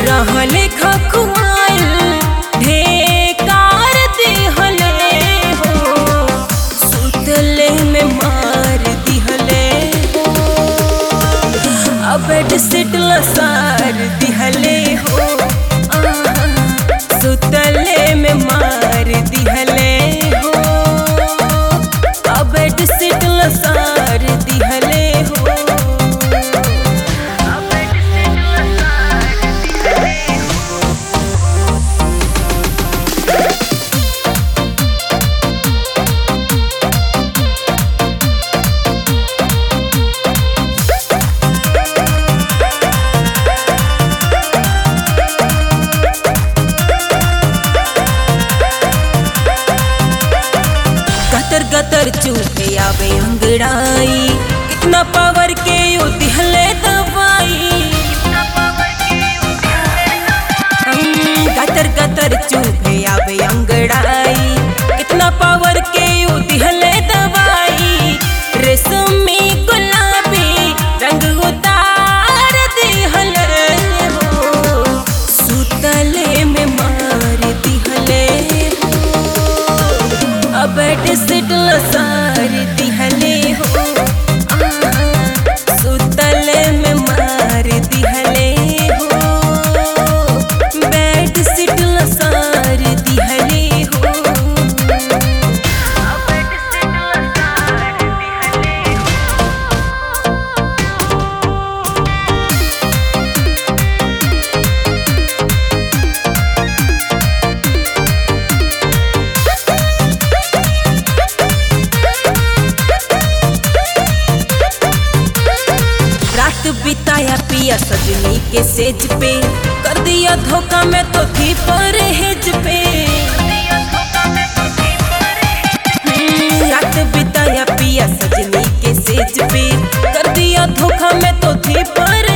रहले खखुआइल ढेकार दिहले हो सुतले में मार दिहले हो अब बेड सीट लसार दिहले हो आहा, सुतले में मार दिहले हो अब बेड सीट लसार दिहले हो अब बेड सीट लसार दिहले हो गतर गतर चूहे आवे अंगड़ाई कितना पावर के यू दिहले दवाई हम्म, गतर गतर चूहे आवे अंगड़ाई कितना पावर के यू दिहले दवाई रेशमी गुलाबी रंग उतार दिहले हो सुतले में मार दिहले हो अब बेड सीट लसार दिहले हो आहा, सुतले में मार दिहले हो बेड सीट लसार दिहले हो अब बेड सीट लसार दिहले हो रात बिताया पिया सजनी के सेज पे कर दिया धोखा में तो थी परहेज पे हम्म, रात बिताया पिया सजनी के सेज पे कर दिया धोखा में तो थी पर